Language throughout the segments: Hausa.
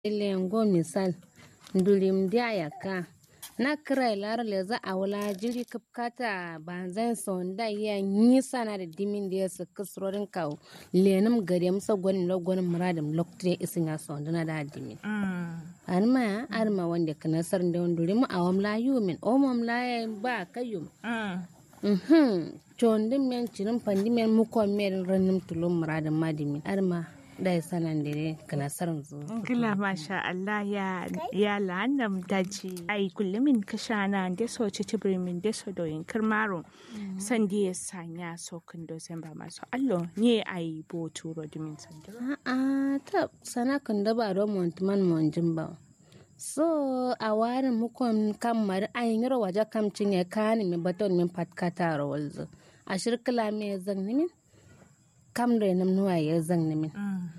Lengo misal ndulim dia yaka na kira lar leza awla jiri kapkata banzan sonda ya nisa na da dimin da ya saka surorin kawo lenum gari musa gwanin lo gwanin muradin loktre isin ya sonda na da dimin arma ya arma wanda kana sar da wanduri mu awam la yumin omam la ya ba kayum mhm chondin men cirin pandi men mukon men ranim tulum muradin madimin arma da ya sanan dire kana sarin zu Gila masha Allah ya ya lanam daji ai kullumin kashana da so ci tibrimin da so doyin kirmaro san da ya sanya so kun do san ba masu allo ne ai bo turo dimin sandiro a'a ta sana kan da ba don montman monjin ba so a warin mukon kamar ayin yaro waje kamcin ya kani mi baton min patkata rawalzo a shirkila me zan nimin kam da nam nuwa ya zan nimin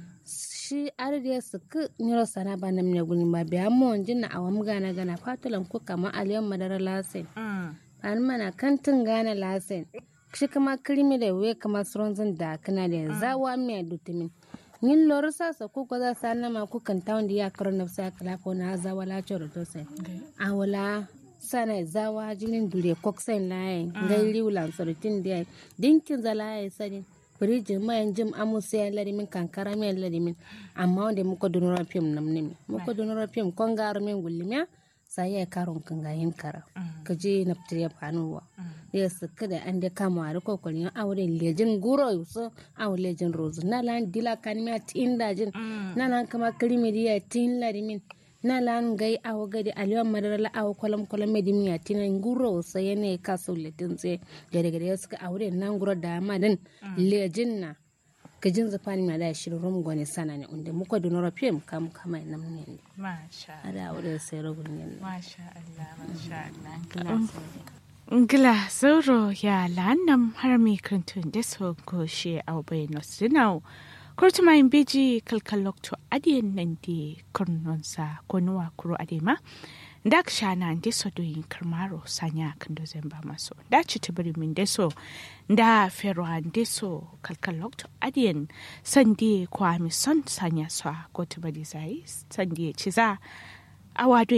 shi arde su ku nyoro sana ba nam ne guni ba biya monjin na awam gana gana fatulan ku kama aliyan madara lasin an mana kantin gana lasin shi kama kirimi da we kama suronzin da kana da zawa mai dutumin yin lor sasa ku ko za sa na ma ku kan tawon da ya karo na sa kala ko na zawa la choro to sai a wala sana zawa jinin dure koksen laye ngai liulan sorotin da dinkin zalaye sani firijin mayan jim amusa ya larimin kankara mai larimin amma wanda muka dunura fim nam nimi muka dunura fim kon garo min gullimiya sai ya karon kan gayin kara ka je na fitar ya fanuwa ya suka da an da kama a rikon kwalin aure lejin guro yusu aure lejin rozu na lan dila kanimiya tin dajin na lan kama kirimi diya tin larimin na lan gai awo gadi aliyan madara la awo kwalam kwalam medimi ya tina nguro sa yene ka so letin tse gade gade ya suka aure nan guro da madan lejin na kajin zafani ma da shirin rum gwani sana ne inda muka donora fim kam kama nam ne masha ada aure sai rubun ne masha Allah masha Allah Ngila sauro ya lanam har mi krantun da so goshe au bai nosinau kurtuma in beji kalkalokto adiyan nan di kurnonsa ko nuwa kuro adema da shana da so doyin karmaro sanya kan do zamba maso da ci tibiri min da so da fero an da so kalkalokto adiyan sandi kwa mi son sanya so ko tibiri zai sandi ci za awa